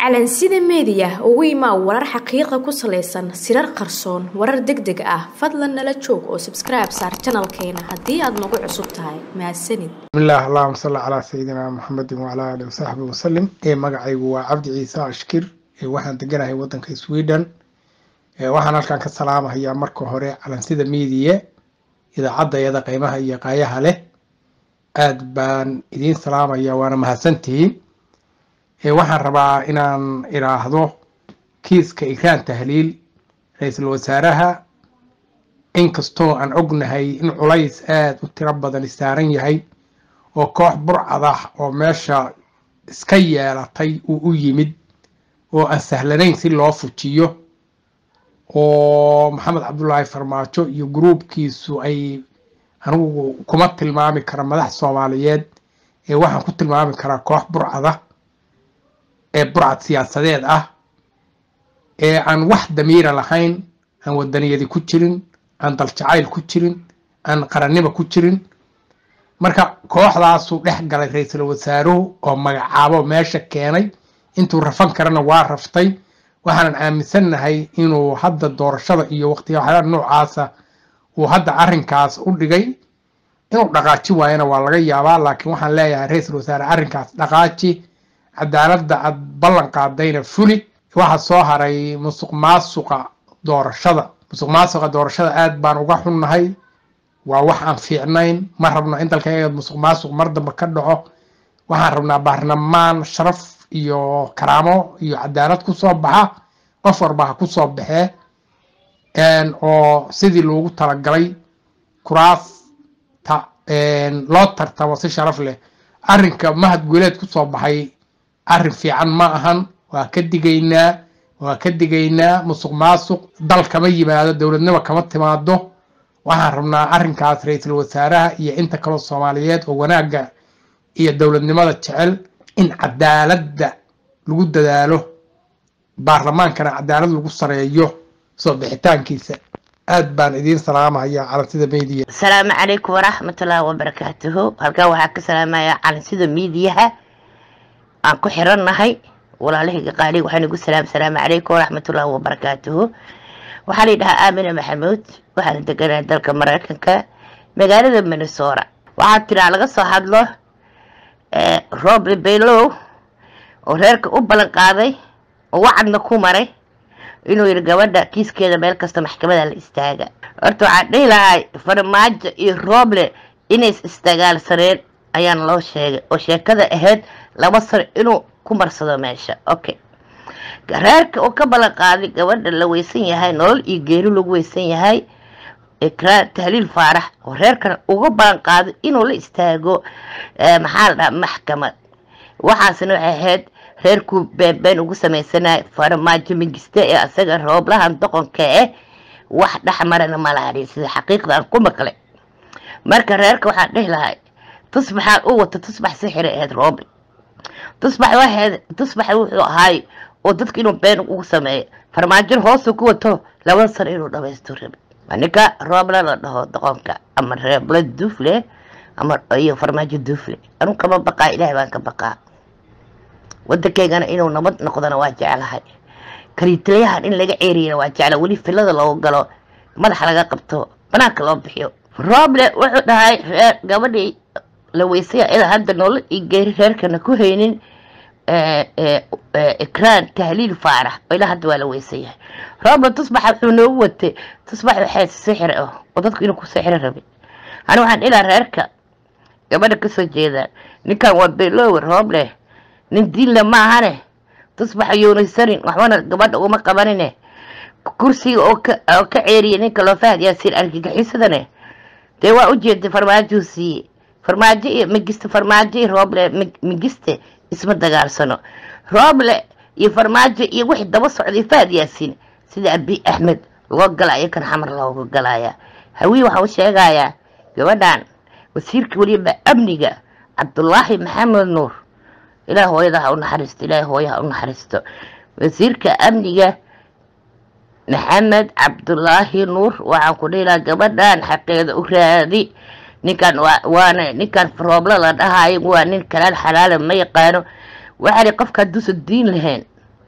calansida meediya ugu imaa warar xaqiiqa ku salaysan sirar qarsoon warar deg deg ah fadlan nala joog oo sabskribe saar janalkeena haddii aad nagu cusub tahay mahadsanid bismillaah allahuma salli calaa sayidina muxamedin wacalaa aalihi wasaxbi wasalim ee magacaygu waa cabdi ciise ashkir ee waxaan deganahay wadanka sweden ee waxaan halkan ka salaamahayaa marka hore calansida miidiye idaacadayada qiimaha iyo qaayaha leh aad baan idiin salaamaya waana mahadsantihiin ee waxaan rabaa inaan idhaahdo kiiska ikraan tahliil ra-iisul wasaaraha inkastoo aan ognahay in culays aada u tiro badan saaran yahay oo koox burcad ah oo meesha iska yeelatay uu u yimid oo aan sahlanayn si loo fujiyo oo maxamed cabdulaahi farmaajo iyo gruubkiisu ay anigu kuma tilmaami kara madax soomaaliyeed ee waxaan ku tilmaami karaa koox burcada ee burcad siyaasadeed ah ee aan wax damiira lahayn aan wadaniyadi ku jirin aan daljacayl ku jirin aan qarannimo ku jirin marka kooxdaasuu dhex galay ra-iisul wasaaruhu oo magacaabo meesha keenay intuu rafan karana waa raftay waxaanan aaminsannahay inuu hadda doorashada iyo waqtiyaxada noocaasa uu hadda arrinkaas u dhigay inuu dhaqaaji waayana waa laga yaabaa laakiin waxaan leeyahay ra-iisul wasaare arrinkaas dhaqaaji cadaaladda aad ballan qaadayna fuli waxaa soo haray musuq maasuqa doorashada musuq maasuqa doorashada aad baan uga xunnahay waa wax aan fiicnayn ma rabno in dalka musuq maasuq mar dambe ka dhaco waxaan rabnaa baarlamaan sharaf iyo karaamo iyo cadaalad kusoo baxa qof walba ha kusoo baxee oo sidii loogu talagalay kuraasta loo tartamo si sharaf leh arrinka mahad guuleed kusoo baxay arrin fiican ma ahan waa ka digaynaa waa ka digaynaa musuq maasuq dal kama yimaado dowladnimo kama timaado waxaan rabnaa arrinkaas ra-iisul wasaaraha iyo inta kaloo soomaaliyeed oo wanaagga iyo dowladnimada jecel in cadaaladda lagu dadaalo baarlamaankana cadaalad lagu sareeyo soo bixitaankiisa aad baan idiin salaamaya calansida meediya asalaamu calaykum waraxmatullaahi wabarakaatuhu halkan waxaa ka salaamaya calansida miidiyaha aan ku xirannahay walaalahayga qaaliga waxaan igu salaam salaamu calaykum waraxmatullaahi wabarakaatuhu waxaa la yidhahaa aamina maxamuud waxaana deganahay dalka maraykanka magaalada minnesota waxaa tiraa laga soo hadlo roble baylow oo reerka u ballan qaaday oo wacadna ku maray inuu yidhi gabadha kiiskeeda meel kasta maxkamada la istaaga horta waxaan dhihi lahay farmaajo iyo roble inays isdagaalsaneen ayaana loo sheegay oo sheekada ahayd laba sano inuu ku marsado meesha okay reerka uu ka ballan qaaday gabadha la weysan yahay nolol iyo geeri lagu weysan yahay ikraan tahliil faarax oo reerkan uga ballan qaaday inuu la istaago maxaa la dhaha maxkamad waxaasna waxay ahayd reerkuu beenbeen ugu samaysanay farmaajo mingiste ee asaga rooblahan doqonka ah wax dhexmarana ma lahari sida xaqiiqda aan ku maqlay marka reerka waxaan dhihi lahay tusbaxaan u wato tusbax sixira ahayd rooble tusbax waxayd tusbax wuxuu ahaay oo dadka inuu been ugu sameeyo farmaajona hoosu ku wato laba sano inuu dhamaysto rabe ninka roobla la dhaho doqonka ama reebla duufle ama iyo farmaajo duufle anu kama baqaa ilaahay baan ka baqaa wadankeygana inuu nabad noqdona waa jeclahay kaliitalayahan in laga ceeriyana waa jecla weli filada loogu galo madaxa laga qabto banaanka loo bixiyo roble wuxuu dhahay reer gabadhii la weysaya ilaa hadda nolol iyo geeri reerkana ku haynin ikraan tahliil faarax oo ilaa hadda waa la weysan yahay roble tusbaxa wuxuu noogu watay tusbax waxay sixir ah oo dadku inuu ku sixiro rabay ani waxaan ilaa reerka gabadha kasoo jeedaan ninkan waa belowe roble nin diinle ma ahane tusbax yuunaysanin waxbana gabadha uma qabanine kursiga oo ka ceeriya ninka loo fahad yaasiin argagixisadane dee waa ujeeday farmaajuu siiye farmaajo iyo migiste farmaajo iyo rooble migiste isma dagaalsano rooble iyo farmaajo iyo wixii daba socday fahad yaasiin sida abi axmed loo galaya kan xamar looga galaya hawii waxaa u sheegayaa gabadhan wasiirka weliba amniga cabdulaahi maxamed nuur ilaah hooyada ha u naxariisto ilaah hooya ha u naxariisto wasiirka amniga maxamed cabdulaahi nuur waxaan ku dhihi lahaa gabadhan xaqeeda u raadi ninkan waana ninkan roobla la dhahayo waa nin kalaal xalaala ma yaqaano waxaa qofka hadduusan diin lahayn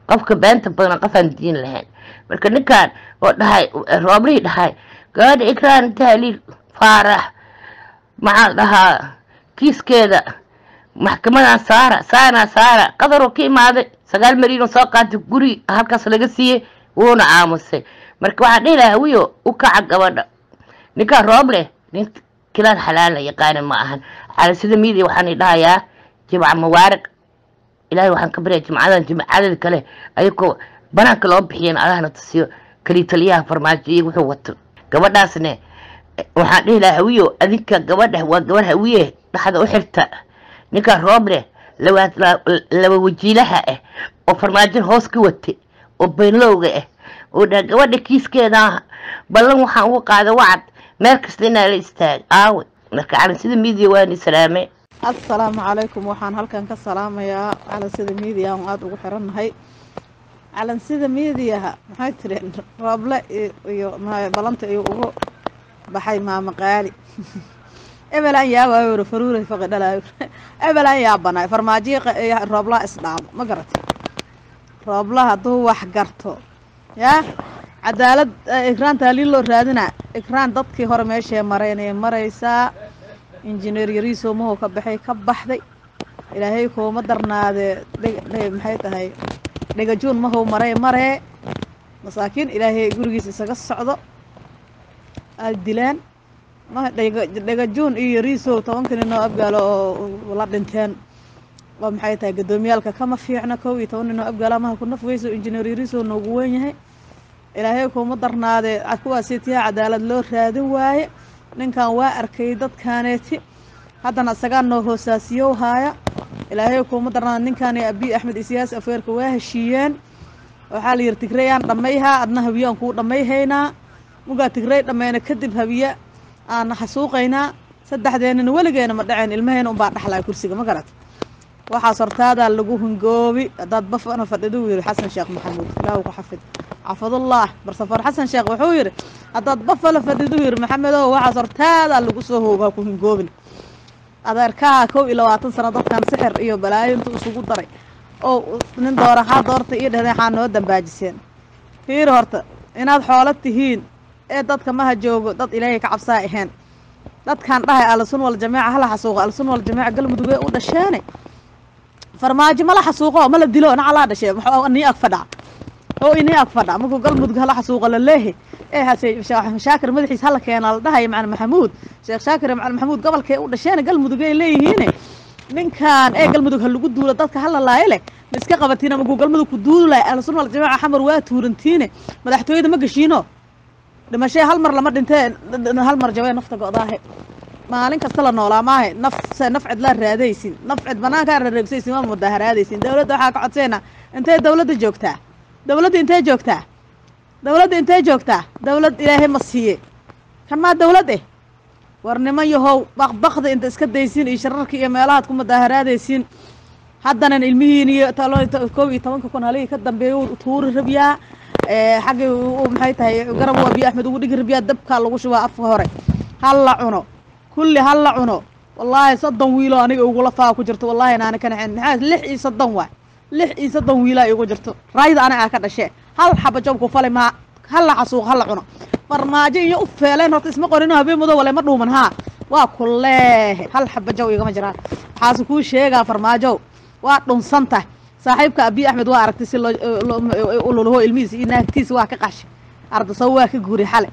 qofka beenta badan qofaan diin lahayn marka ninkan oo dhahay rooblihii dhahay gabadha ikraan tahliil faarax maxaa dhahaa kiiskeeda maxkamadan saara saana saara qadaroo ka imaaday sagaal mariinoo soo qaatay guri halkaas laga siiyey wuuna aamusay marka waxaan dhihi lahaa wiyo u kaca gabadha ninkaan rooble nin kilaan xalaala yaqaana ma ahan cala sida miidiya waxaan dhahayaa jimca mubaarak ilaahay waxaan ka baryaa jimcadan jimcadeeda kale ayagoo banaanka loo bixiyan allahna tusiyo kaliya taliyaha farmaajo iyo wuxuu wato gabadhaasne waxaan dhihi lahaa hawiyo adinka gabadha waa gabadh hawiye dhaxda u xirta ninkaan rooble laba wajiilaha ah oo farmaajo hoos ka watay oo beenlowga ah oo dha gabadha kiiskeeda ballan waxaan uga qaada wacad meel kasta inaa la istaag aawe marka calin sida miidiya waani salaame assalaamu calaykum waxaan halkan ka salaamayaa calansida miidiya aan aada ugu xirannahay calansida miidiyaha maxay tiri rooble iyo balanta iyo ugu baxay maama qaali ebelaan yaabaayo uri faruuray faqi dhalaayo ebelaan yaabanaay farmaajiyo rooblaa isdhaamo ma garatay roobla hadduu wax garto yaa cadaalad ikraan taaliin loo raadinaa ikraan dadkii hore meeshee maraynay maraysaa injineer yariiso mahoo ka baxay ka baxday ilaahay kuuma darnaadee maxay tahay dhegajuun mahow maray maree masaakiin ilaahay gurigiisa isaga socdo aad dilaan dhegajuun iyo yariisow tobankani noo abgaalo oo la dhinteen waa maxay tahay gaddoomiyaalka kama fiicna kow iyo toban ninoo abgaala maha ku naf weyso injineer yariisow noogu weyn yahay ilaahay kuuma darnaadee kuwaasi tiyaa cadaalad loo raadin waaye ninkan waa arkay dadkaaneeti haddana isagaa noo hoosaasiyow haaya ilaahay kuuma darnaada ninkaani abiy axmed isiyaas afeerka waa heshiiyeen waxaa la yihi tigrayaan dhammayhaa adna habiye aan kuu dhammayhaynaa mugaa tigray dhammayna kadib habiye aan xasuuqaynaa saddexdeenina weligeena ma dhaceen ilmahayna unbaa dhaxlaya kursiga ma garat waxaas hortaadaa lagu hungoobi haddaad bafana fadhidu yidhi xasan sheekh maxamuud ilaahu ku xafid xafidullah barsafoor xasan sheekh wuxuu yidhi haddaad bafala fadhidu yidhi maxamedow waxaas hortaadaa lagu soo hoogaa ku hungoobin adeerkaha kow iyo labaatan sano dadkan sixir iyo balaayo intuu isugu daray oo nin doora haa doorta iyo dhehday xaa noo dambaajiseen fiiri horta inaad xoolo tihiin ee dadka maha joogo dad ilaahay ka cabsaa ahayn dadkan dhahay alsun wal jamiica hala xasuuqo alsun wal jamiica galmudug ee u dhasheene farmaajo mala xasuuqo mala dilo nacalaa dhashee nii ag fadhaa oo inii ag fadha markuu galmudug hala xasuuqa la leehe ee hase shaakir madaxiis hala keena la dhahayo macalin maxamuud sheekh shaakir macalin maxamuud gobolkee u dhasheene galmudug ay leeyihiine ninkan ee galmudug ha lagu duulo dadka hala laayo leh ma iska qabatiin markuu galmudug ku duuli lahay alsun wal jamiica xamar waa tuurantiine madaxtooyada ma geshiino dhimashee hal mar lama dhintee hal mar jabee nafta go'daahe maalin kasta la noolaa maahe nafse naf cid laa raadaysin naf cid banaankaa rareegsaysin waa mudaharaadaysin dawladda waxaa ka codseena intee dawladda joogtaa dawladda intee joogtaa dawladda intee joogtaa dawlad ilaahay ma siiye kan maa dawlad eh war niman yahow baqbaqda inta iska daysin iyo shararka iyo meelahaad ku mudaharaadaysin haddanan ilmihiin iyo kow iyo tobanka kun halihii ka dambeeya tuuri rabyaa xaggii maxay tahay garab waa biyo axmed ugu dhigi rabyaa dabkaa lagu shubaa afka hore hal la cuno kulli hal la cuno wallaahi soddon wiiloo aniga igula faa ku jirto wallahi naana ka naxin maxaa lix iyo soddon waay lix iyo soddon wiilaa igu jirto raayda aniga aa ka dhashee hal xaba jobku fali maa hal la xasuuq hal la cuno farmaajo iyo u feeleen horta isma qorino habeen mudo wale ma dhuuman haa waa kuleehe hal xaba jow igama jiraan waxaase kuu sheegaa farmaajow waa dhunsantah saaxiibka abiy axmed waa aragtay si lolho ilmihiisa iyo naagtiisa waa ka qashi ardasaw waa ka guuri xale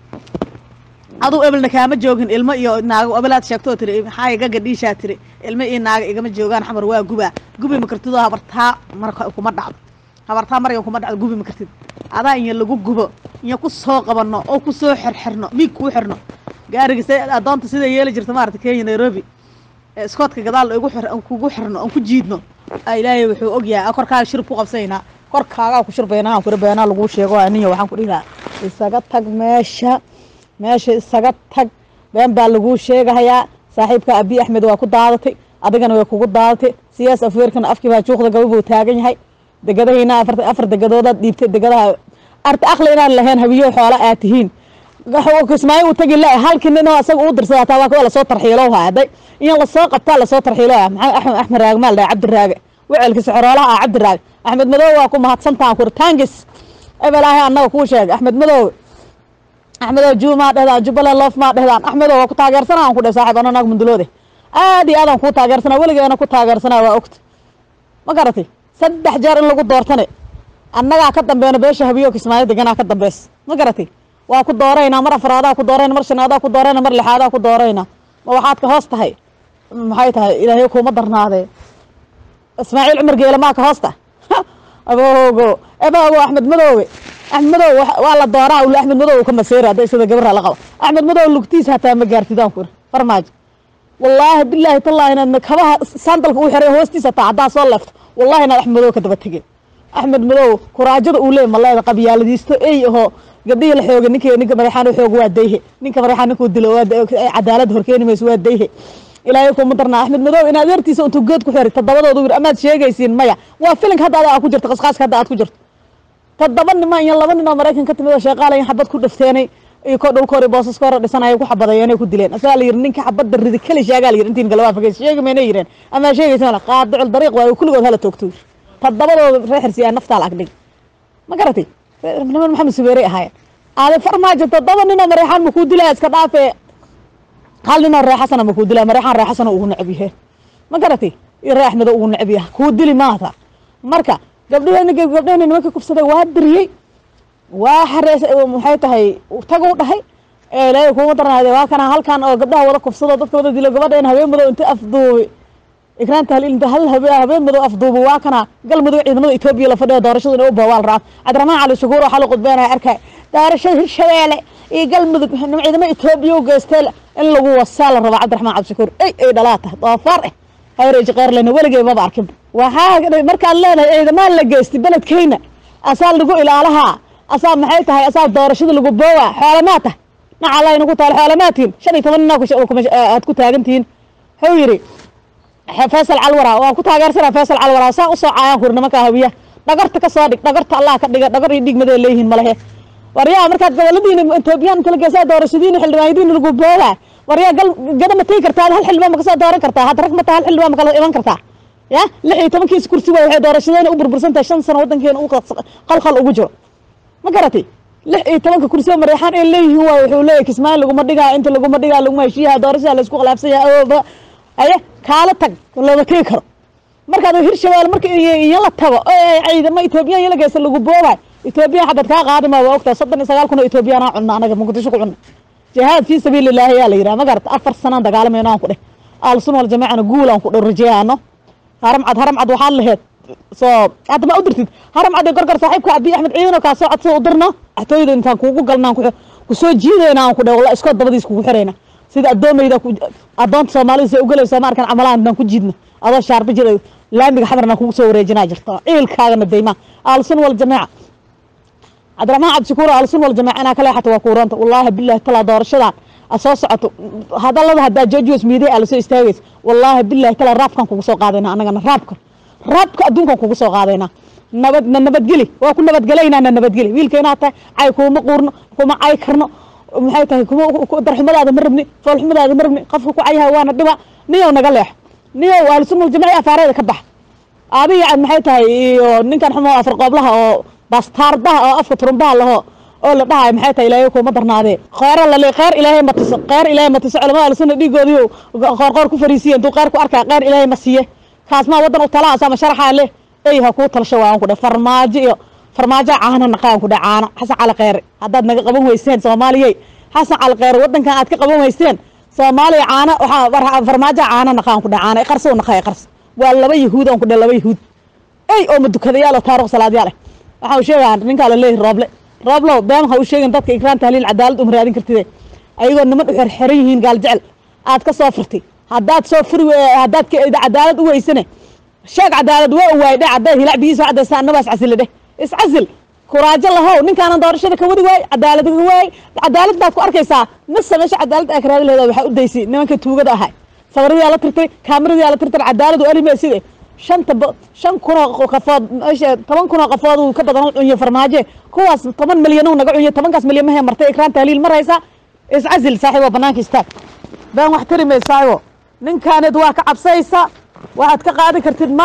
aduu ebelna kaama joogin ilmo iyo naago ebelaad sheegtoo tiri maxaa gaga dhiishaa tiri ilmo iyo naaga igama joogaan xamar waa gubaa gubi ma kartidoo habartaa mar kuma dhacdo habartaa maryan kuma dhacdo gubi ma kartid adaa inya lagu gubo inya ku soo qabanno oo ku soo xirxirno miig kuu xirno gaariga se adoonta sida yeeli jirta maarata kenya nairobi iskoodka gadaal igu xir aan kugu xirno aan ku jiidno ilaahay wuxuu ogyahay korkaaga shirb ku qabsanaynaa korkaagaa ku shirbaynaa kuri beenaa laguu sheego aniyo waxaan ku dhihi lahaa isaga tag meesha meesha isaga tag been baa laguu sheegahayaa saaxiibka abiy axmed waa ku daadatay adigana way kugu daadatay siyaas afweerkana afkii baa juuqda gaba buu taagan yahay degadahayna afar afar degadoodaad dhiibtay degadaha arta akli inaad lahayn habiyo xoolo aad tihiin kismaayo uu tagi la halkii nin oo isaga uu dirsada hataa waa kuwa lasoo tarxiilo haday in lasoo qabtaa lasoo tarxiilo maxaa axmed axmed raage maal dhahay cabdi raage wecelka sixroolaha ah cabdiraag axmed madoobe waa ku mahadsantahan kurtaangis ebelaahay annaga kuu sheegay axmed madoobe axmedow juumaa dhehdaan jubbaland loof maa dhehdaan axmedow waa ku taageersana aan ku dheh saaxib ano naag munduloode aad iyo aadaan kuu taageersanaa weligeena ku taageersanaa waa ogta ma garatay saddex jeer in lagu doortane annagaa ka dambeena beesha habiyo kismaayo deganaa ka dambeys ma garatay waa ku dooraynaa mar afraadaa ku doorayna mar shanaadaa ku doorayna mar lixaadaa ku dooraynaa ma waxaad ka hoos tahay maxay tahay ilaahay kuuma darnaadee ismaaciil cumar geele maa ka hoosta aboogo eboogo axmed madoobe axmed madoobe waa la dooraa ule axmed madoobe ka maseera hadday sida gabara la qabo axmed madoobe lugtiisa hataa ma gaartidaan ku iri farmaajo wallaahi bilaahi tallaahi inaad kabaha sandalka u xiray hoostiisa hataa haddaa soo leefto wallahi inaad axmed madoobe ka daba tegeen axmed madoobe kuraajada uu leey maleeda qabyaaladiisto ey ahoo gabdhihii la xooga ninka ninka madaxaan u xooga waa dayhe ninka madaxaan ninkuu dilo waa cadaalad horkeeni mayso waa dayhe ilaahay kuma darnaa axmed madoobe in adeertiisa intuu geed ku xiray toddobadoodu yiri amaad sheegaysiin maya waa filinka hadda adaa ku jirto qasqaaska hadda aad ku jirto toddoba nima iyo laba nin oo maraykan ka timid oo sheeqaalayan xabad ku dhafteenay iyo ko dhulka hore boosaska hore dhisanaya ku xabadayeenay ku dileen asagaa la yiri ninka xabadda ridi keli sheegaa la yiri intiin galawaa fageys sheegi maynay yireen amaa sheegaysa mala qaadicul dariiq waayo kulligood hala toogto yiri toddobadooda reer xirsiyaa naftaa la agdhig ma garatay niman maxamed subeerey ahaayeen aade farmaajo toddoba ninoo mareexaan makuu dilaya iska dhaafee hal ninoo ree xasana makuu dilaya mareexaan ree xasana ugu necab yahe ma garatay iyo ree axmedo ugu necab yaha kuu dili maata marka gabdhaheen gabdhaheen nimanka kufsaday waa diriyey waa xarees maxay tahay tagu dhahay ilaahay kuuma darnaade waa kana halkan oo gabdhaha wada kufsado dadka wada dilo gabadha in habeen madow inta afduubay ikraan tahlil inta hal habeen madow afduubay waa kana galmudug ciidamada etoobiya la fadhiyo doorashada inay u boobaal raab cabdiraxmaan cali shukuur waxaa la qudbeenaya arkay doorashada hirshabeelle iyo galmudug ciidamada etoobiya u geystay in lagu wasaa la rabaa cabdiraxmaan cali shukuur ey ay dhalaa tahay doofaar eh hayreeji qeyrlena weligay maba arkin waxaa markaad leedahay ciidamaan la geystay beledkeyna asaa lagu ilaalahaa asaa maxay tahay asaa doorashada lagu boowaa xoolamaa tahay naca alla inagu taal xoolamaatihin shan iyo toban nina aad ku taagantihiin wuxuu yidhi faysal calwara waa ku taageersanaa faysal calwara saa usoo caayaan kuri nimankaa hawiya dhagarta ka soo dhig dhagarta allah ka dhiga dhagar iyo dhigmadee leeyihiin malehe waryaa markaad goboladiina etoobiyaan kala geesaa doorashadiina xildhibaanyadiina lagu boowaa waryaa gal gada ma tegi kartaa hal xildhibaan ma kasoo dooran kartaa hadda rag ma taha hal xildhibaan ma kala iman kartaa ya lix iyo tobankiisa kursi waay waxay doorashadeena u burbursan tahay shan sano waddankeena u qalqal ugu jiro ma garatay lix iyo tobanka kursi oo mareexaan ay leeyihiin waay wuxuu leeyahy kismaayo laguma dhigaa inta laguma dhigaa laguma heshiiyaha doorashada laysku khilaafsan yahay ooba haye kaala tag looma tegi karo markaad hirshabeelle marka iyo la tago ciidamo etoobiyan iyo la geysta lagu boobay etoobiya xabad kaa qaadima waa ogtaa soddon iyo sagaal kun oo etoobiyaan cunna anaga muqdisho ku cunna jihaad fii sabiili illaahi yaa la yidhaha ma garata afar sanaan dagaalamayno aan ku dheh aalsun wal jamaacana guul aan ku dhow rajeeyaano haramcad haramcad waxaad laheed soo hadda ma u dirtid haramcad iyo gorgor saaxiibka abiy axmed ciidano kaa soo codsa u dirno axtooyada intaan kuugu galnaan kusoo jiidayna aan ku dheh walla iskood dabadiis kugu xirayna sida addoomayda addoonta soomaalida say ugalaysa ma arkan camalaan intaan ku jiidno adoo shaarba jira laamiga xamarna kugu soo wareejinaa jirto ciilkaagana dayma aalsun wal jamaaca cabdiraxmaan cabdishakuur aalsun wal jamaaca inaa ka leexata waa kuuranta wallaahi bilahi talaa doorashadan soo socoto hadallada haddaa jojos miidiya aa lasoo istaagaysa wallaahi bilahi talaa raabkan kugu soo qaadayna anagana raabka raabka adduunkan kugu soo qaadayna nabad na nabadgeli waa ku nabadgelaynaa na nabadgeli wiilka inaad tahay cay kuuma quurno kuma cay karno maxay tahay kuma darxumadaada ma rabni foolxumadaada ma rabni qofka ku cayaha waana dhiba niyow naga leexo niyow aalsunul jamaaci afaareeda ka bax adiga maxay tahay iyo ninkan xumo afar qooblaha oo bastaardaha oo afka turumbaha laho oo la dhahayo maxay tahay ilaahay kuuma darnaadee kheyra lale kheyr ilaahay ma tuso kheyr ilaahay ma tuso culamada alsunna dhiigoodiyo qoorqoor ku fariisiya intuu kheyr ku arkaa kheyr ilaahay ma siiye kaas maa waddan u talaas ama sharaxaa leh ey ha kuu talasho waan ku dhe farmaajo iyo farmaajo caana naqaan ku dhe caano xasan cali kheyre haddaad naga qaban weyseen soomaaliyey xasan cali kheyre waddankan aad ka qaban weyseen soomaaliya caana waxaa farmaajo caana naqaan ku dhe caana iqarso u naqaa iqarso waa laba yahuud aan ku dhe laba yahuud ey oo madukadayaal oo taariikh salaadyaal ah waxaa uu sheegaa ninkaa la leeyahy rooble rooblow been ha u sheegin dadka ikraan tahliil cadaalad uma raadin kartide ayagoo niman u xerxeran yihiin gaal jecel aad ka soo furtay haddaad soo furi haddaad cadaalad u weysane sheeg cadaalad waa u waay dhe caddayd hilac biyiisa caddaysa annabaa iscasile dheh iscasil kuraajo lahow ninkaanan doorashada ka wadi waay cadaalad ka waay cadaalad baad ku arkaysaa mise meesha cadaalad aa karaadi leeda waxaa u daysay nimanka tuugada ahay sabaradiyaa la tirtay kaamiradaa la tirtay cadaalad u arimee side shanta shan kunoo qafood meesha toban kunoo qafood uu ka badan u cunyo farmaaje kuwaas toban milyan uu naga cunyo tobankaas milyan mahee martay ikraan tahliil maraysa iscasil saaxiibo banaanka istaag been wax tari maysaayo ninkaaneed waa ka cabsaysa waxaad ka qaadi kartid malaha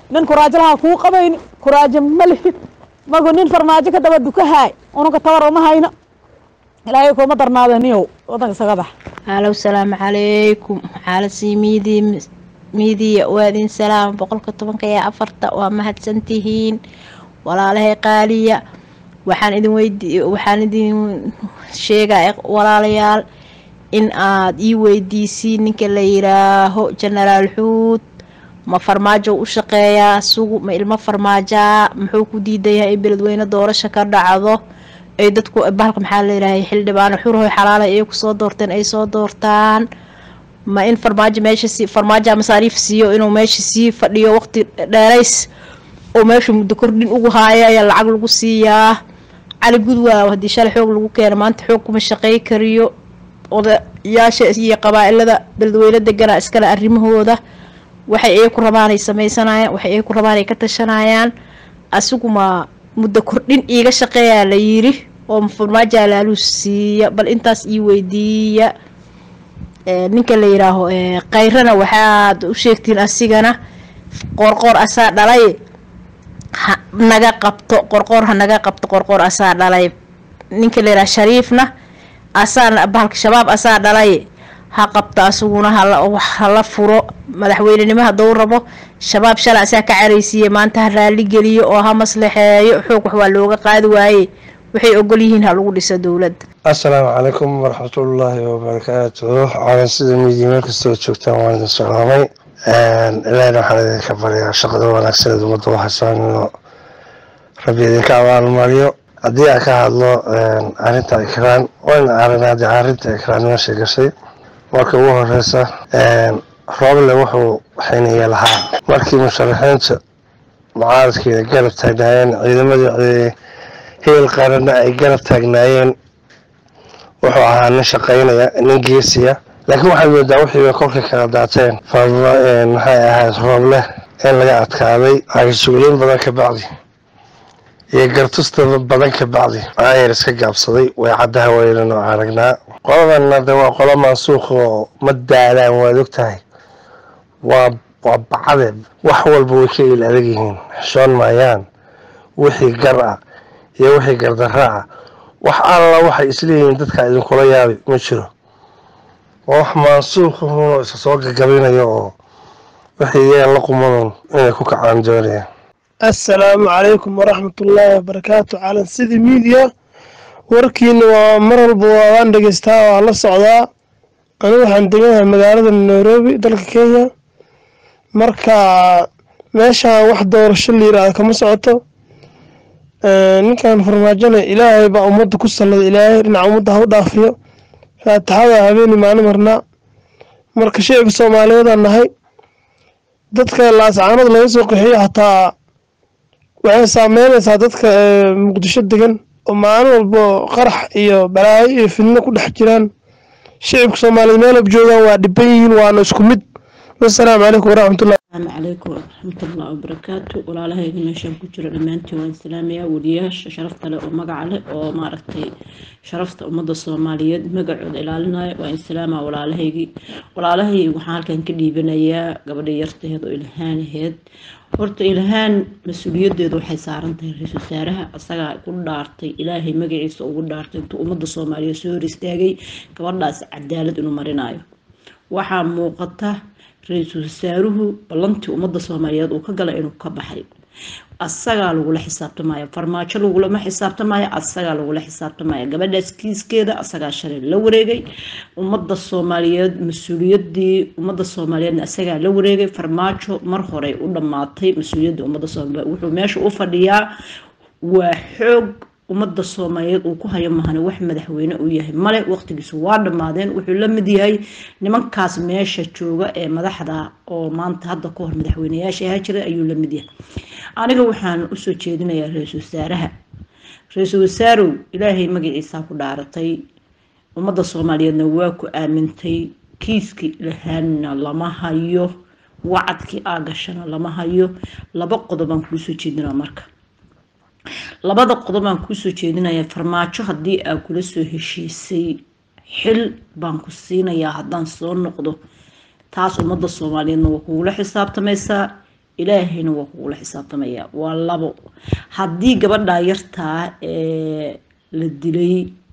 nin kuraajo lahaa kuu qabayni kuraajo ma lihid magu nin farmaajo ka daba dukahaay ununka tabar uma hayno ilaahay kuma darnaada niyow wadanka isaga bax halow salaamu calaykum xaalasii miidii miidiya waa idin salaam boqolka tobanka iyo afarta waa mahadsantihiin walaalahay qaaliya waxaan idin weydi waxaan idin sheegaa walaalayaal in aad ii weydiisiin ninka la yiraaho genaraal xuud ma farmaajo u shaqeeyaa sugu ma ilmo farmaajaa muxuu ku diidan yahay in beledweyne doorasho ka dhacdo ay dadku bahalka maxaa la yirahay xildhibaano xurhoy xalaalay ay kusoo doorteen ay soo doortaan ma in farmaajo meesha si farmaajo masaariif siiyo inuu meesha sii fadhiyo waqti dheerays oo meesha muddo kordhin ugu haaya ayaa lacag lagu siiyaa cali gudwaaw haddii shalay xoog lagu keeno maanta xoog kuma shaqey kariyo odayaasha iyo qabaa-ilada beledweyne degana iskale arrimahooda waxay ay ku rabaanay sameysanayaan waxay ay ku rabaan ay ka tashanayaan asiguma muddo kordhin iiga shaqeeyaa la yiri oo farmaajo alaaluu siiya bal intaas ii weydiiya ninka la yiraaho kayrana waxaad u sheegtiin asigana qorqoor asaa dhalay ha naga qabto qorqoor ha naga qabto qorqoor asaa dhalay ninka la yiraha shariifna asaa bahalka shabaab asaa dhalay ha qabto asaguna hala furo madaxweynenimo hadduu rabo shabaab shalay asaa ka caraysiiye maanta ha raali geliyo oo ha maslaxeeyo xoog wax waa looga qaadi waaye waxay ogol yihiin ha lagu dhiso dowladda assalaamu calaykum waraxmatullaahi wabarakaatuhu caalan sida miidiya meel kastoo joogtaan waan idin salaamay ilaahina waxaan idinka baryaa shaqada wanaagsaneed ummadda u haysaan inuu rabbi idinka abaalmariyo haddii aan ka hadlo arrinta ikraan wayna aragnaa haddii arrinta ikraan meesha gashay marka ugu horeysa rooble wuxuu xiniya lahaa markii musharaxiinta mucaaradkeeda garab taagnaayeen ciidamadii heel qaranna ay garab taagnaayeen wuxuu ahaa nin shaqaynaya nin geesiya laakiin waxaad moodaa wixii kolkay kala daateen maxay ahayd rooble in laga adkaaday agasuuliin badan ka bacdi iyo gartusta badan ka bacdi aayar iska gaabsaday way caddaha weynan oo aragnaa qoladanna de waa qolo mansuuq oo ma daalaan waad og tahay waa waa bacade wax walba way ka il adag yihiin xishoon maayaan wixii gar ah iyo wixii gardarra ah wax alla waxay isleeyihiin dadka idinkula yaabi ma jiro waa wax mansuuqahunoo isa soo gagabinayo oo wixii yeen la qumanon inay ku kacaan doonayaan assalaamu calaykum waraxmatullaahi wabarakaatu calan sidii miidiya warkiina waa mar walba waan dhegeystaa waa la socdaa anigu waxaan deganahay magaalada nairobi dalka kenya marka meeshaan wax doorasho la yiraahdo kama socoto ninkan farmaajona ilaahay baa ummadda ku sallada ilaahay dhinaca ummadda ha u dhaafiyo faataxada habeeni maalin marnaa marka shicibka soomaaliyeedaan nahay dadka laascaanood laga soo qaxiyo xataa waxay saameynaysaa dadka muqdisho degan oo maalin walbo qarax iyo balaayo iyo fidno ku dhex jiraan shicibka soomaaliyeed meel ab joogaan waa dhiban yihiin waana isku mid wasalaamu calaykum waraxmatullah asalaamu calaykum waraxmatullahi wabarakaatu walaalahayga meeshaan ku jiro dhammaantiin waan islaamayaa weliyaasha sharafta leh oo magaca leh oo maaragtay sharafta ummadda soomaaliyeed magacooda ilaalinaya waan islaamaa walaalahaygii walaalahay waxaan halkan ka dhiibanayaa gabadha yartaheed oo ilhaanaheed horta ilhaan mas-uuliyaddeedu waxay saaran tahay ra-iisul wasaaraha asagaa ku dhaartay ilaahay magaciisa ugu dhaartay intuu ummadda soomaaliyeed soo hor istaagay gabadhaas cadaalad inuu marinayo waxaa muuqata ra-iisul wasaaruhu ballantii ummadda soomaaliyeed uu ka galay inuu ka baxay asagaa lagula xisaabtamaya farmaajo lagulama xisaabtamaya asagaa lagula xisaabtamaya gabadhaas kiiskeeda asagaa shalay la wareegay ummadda soomaaliyeed mas-uuliyadii ummadda soomaaliyeedna asagaa la wareegay farmaajo mar horey u dhammaatay mas-uuliyadda ummadda soomaaliyeed wuxuu meesha u fadhiyaa waa xoog ummadda soomaaliyeed uu ku hayo mahane wax madaxweyne uu yahay male waqtigiisu waa dhammaadeen wuxuu la mid yahay nimankaas meesha jooga ee madaxda oo maanta hadda ka hor madaxweyneyaasha ahaa jira ayuu la mid yahay aniga waxaan usoo jeedinayaa ra-iisul wasaaraha ra-iisul wasaarow ilaahay magaciisaa ku dhaaratay ummadda soomaaliyeedna waa ku aamintay kiiskii lahaanna lama hayo wacadkii aa gashana lama hayo laba qodobaan kuusoo jeedinaa marka labada qodob aan kuusoo jeedinaya farmaajo haddii aa kula soo heshiisay xil baan ku siinayaa haddaan soo noqdo taas ummadda soomaaliyeedna waa kugula xisaabtamaysaa ilaahayna waa kugula xisaabtamaya waa labo haddii gabadhaa yartaa ee la dilay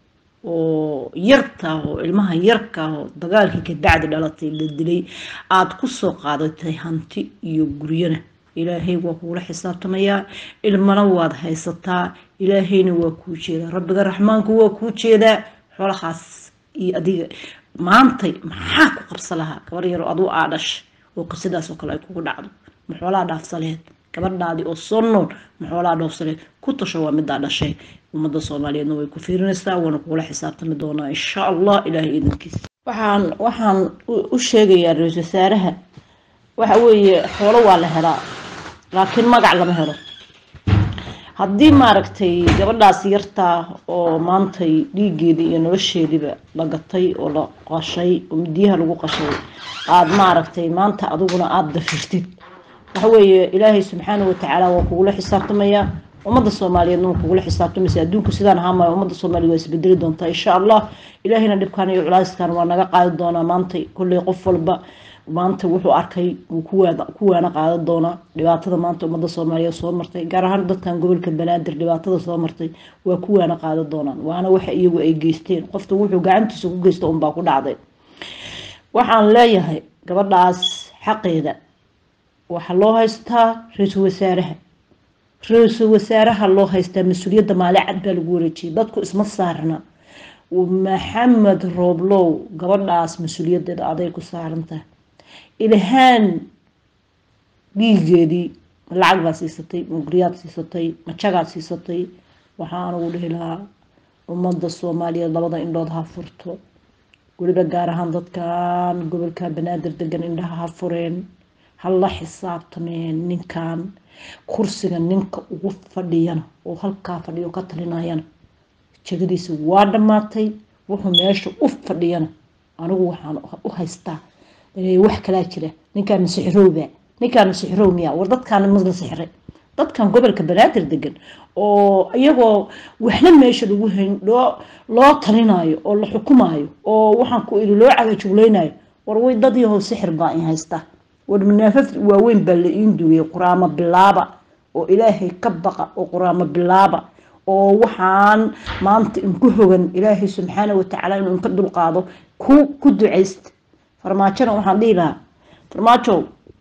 oo yartaa oo ilmaha yarkaa oo dagaalkii kabacdi dhalatay la dilay aada kusoo qaadatay hanti iyo guryana ilaahay waa kugula xisaabtamayaa ilmana waad haysataa ilaahayna waa kuu jeedaa rabbiga raxmaanku waa kuu jeedaa xoolahaas iyo adiga maantay maxaa ku qabsa lahaa gabar yaroo aduu aa dhashay oo qisadaas oo kale ay kugu dhacdo ma xoolaa dhaafsaleed gabadhaadii oo soo nool ma xoolaa dhaafsaleed ku tasho waa midaa dhashay ummadda soomaaliyeedna way ku fiirinaysaa waana kugula xisaabtami doonaa insha allah ilaahay idankiisa waxaan waxaan u sheegayaa ra-iisul wasaaraha waxa weeye xoolo waa la helaa laakiin magac lama helo haddii maaragtay gabadhaas yartaa oo maantay dhiigeedii iyo nolosheediiba la gatay oo la qashay oo midiyaha lagu qashay aada maaragtay maanta adiguna aada dafirtid waxa weeye ilaahay subxaana watacaala waa kugula xisaabtamayaa ummadda soomaaliyeedna waa kugula xisaabtamaysa adduunku sidaan ahaamaya ummadda soomaaliya waa isbedeli doontaa insha allah ilaahayna dhibkaan iyo culayskan waa naga qaadi doonaa maantay kolley qof walba maanta wuxuu arkay wuu ku waana qaadan doonaa dhibaatada maanta ummadda soomaaliyeed soo martay gaar ahaan dadkan gobolka banaadir dhibaatada soo martay waa ku waana qaadan doonaan waana waxa iyagu ay geysteen qofta wuxuu gacantiisa ku geysta unbaa ku dhacday waxaan leeyahay gabadhaas xaqeeda waxaa loo haystaa ra-iisul wasaaraha ra-iisul wasaaraha loo haystaa mas-uuliyadda maali cad baa lagu wareejiyay dadku isma saarna maxamed rooblow gabadhaas mas-uuliyaddeeda aday ku saarantahay ilhaan dhiigeedii lacag baa siisatay mugriyaad siisatay majagaad siisatay waxaan ugu dhihi lahaa ummadda soomaaliyeed labada indhood ha furto weliba gaar ahaan dadkan gobolka banaadir degan indhaha ha fureen ha la xisaabtameen ninkan kursiga ninka ugu fadhiyana oo halkaa fadhiyo ka talinayana jegadiisa waa dhammaatay wuxuu meesha u fadhiyana anigu waxaan u haystaa wax kalaa jira ninkaan sixirowba ninkaan sixirow miya war dadkaan masla sixiray dadkan gobolka banaadir degan oo iyagoo waxna meesha lagu hayn loo loo talinayo oo la xukumayo oo waxaan ku iri loo cagajuglaynayo war way dad yahow sixir baa in haysta war manaafaf waaweyn baa la iin duuyay quraamo bilaaba oo ilaahay ka baqa oo quraamo bilaaba oo waxaan maanta inku hogan ilaahay subxaana watacaala inuu inka dulqaado ku ku ducaysta farmaajona waxaan dhihi lahaa farmaajow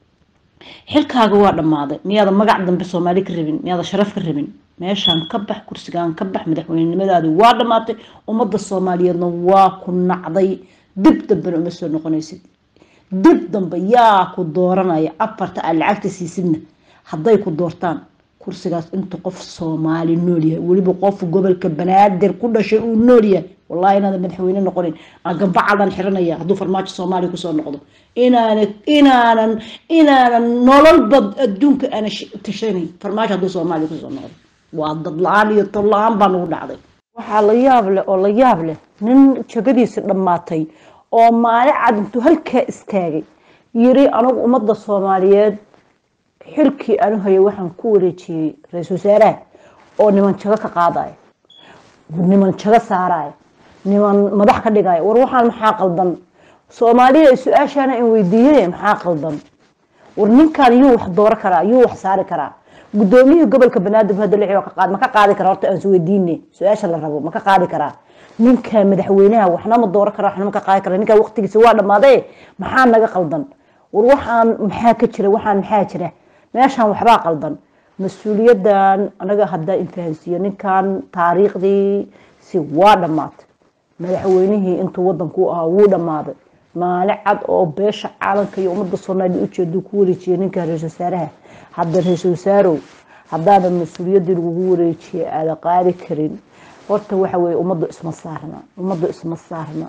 xilkaaga waa dhammaaday miyaada magac dambe soomaali ka rabin miyaada sharaf ka rabin meeshaan ka bax kursigaan ka bax madaxweynenimadaadi waa dhammaatay ummadda soomaaliyeedna waa ku nacday dib dambena uma soo noqonaysid dib dambe yaa ku dooranaya afarta aad lacagta siisidna hadday ku doortaan kursigaas inta qof soomaali nool yahay weliba qof gobolka banaadir ku dhashay uu nool yahay wallahi inaadan madaxweyne noqonin aan gambacadan xiranaya hadduu farmaajo soomaaliya kusoo noqdo inaanan inaanan inaanan nololba adduunka aana tashanayn farmaajo hadduu soomaaliya kusoo noqdo waa dad la-aan iyo tol la-aan baa nagu dhacday waxaa la yaab leh oo la yaab leh nin jegadiisi dhammaatay oo maalin cad intuu halkaa istaagay yiri anigu ummadda soomaaliyeed xilkii aanu hayay waxaan ku wareejiyey ra-iisul wasaaraha oo niman jago ka qaadaya niman jago saaraya niman madax ka dhigaya war waxaan maxaa qaldan soomaaliya su-aashaana in weydiiyey maxaa qaldan war ninkan yuu wax dooro karaa yuu wax saari karaa gudoomiyihii gobolka banaadir hadda lixi ka qaad ma ka qaadi karaa horta aan isweydiine su-aasha la rabo ma ka qaadi karaa ninka madaxweynaha waxna ma dooro karaa waxna ma ka qaadi karaa ninka waqtigiisa waa dhammaaday maxaa naga qaldan war waxaan maxaa ka jira waxaan maxaa jira meeshaan waxbaa qaldan mas-uuliyadan anaga haddaa infahansiiyo ninkan taariikhdii si waa dhammaatay madaxweynihii intuu wadanku ahaa wuu dhammaaday maalin cad oo beesha caalamka iyo ummadda soomaaliya ujeeduu ku wareejiyay ninkan ra-isul wasaaraha hadda ra-isul wasaarow haddaadan mas-uuliyaddii lagugu wareejiyay aada qaadi karin horta waxa weeye ummaddu isma saarna ummaddu isma saarna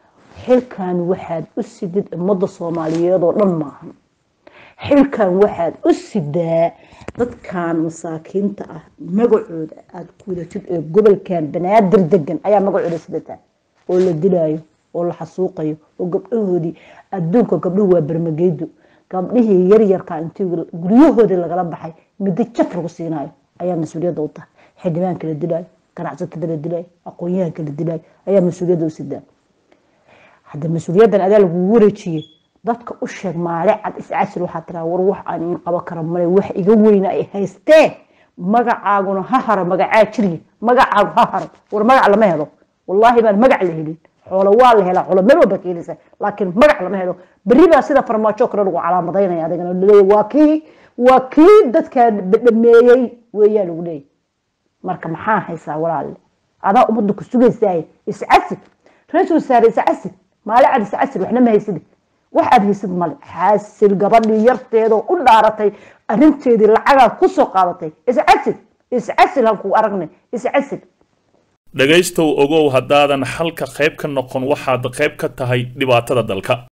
xilkan waxaad u sidid ummadda soomaaliyeed oo dhan maahan xilkan waxaad u sidaa dadkan masaakiinta ah magacooda aada kudatid ee gobolkan banaadir degan ayaa magacooda sidataa oo la dilaayo oo la xasuuqayo oo gabdhahoodii adduunka gabdhuhu waa bermageydo gabdhihii yaryarka intii guryahoodii lagala baxay middo jaf lagu siinayo ayaa mas-uuliyadda u tahay xildhibaanka la dilaayo ganacsatada la dilaayo aqoon-yahanka la dilaayo ayaa mas-uuliyadda u sidaa hadda mas-uuliyaddan adaa lagugu wareejiyey dadka u sheeg maale cad iscasil waxaa tiraa war wax aan iin qaban kara male wax iga weyna ay haystee magacaaguna ha haro magacaa jiriya magacaagu ha haro war magac lama helo wallaahi baan magac la helin xoolo waa la helaa xoolo meel walba ka helisa laakiin magac lama helo berri baa sida farmaajo kale lagu calaamadaynaya adigana laleeyahy waa kii waa kii dadka dhameeyey weeyaa lagu leeyahy marka maxaa haysaa walaalle adaa ummadda ku sugaysaay iscasid ra-iisul wasaare iscasid maale cad iscasid waxna ma haysidi wax aad haysid male xaasil gabadhii yarteedoo u dhaaratay arrinteedii lacagaa kusoo qaadatay iscasid iscasil halkuu aragnay iscasil dhegaystow ogow haddaadan xalka qayb ka noqon waxaad qayb ka tahay dhibaatada dalka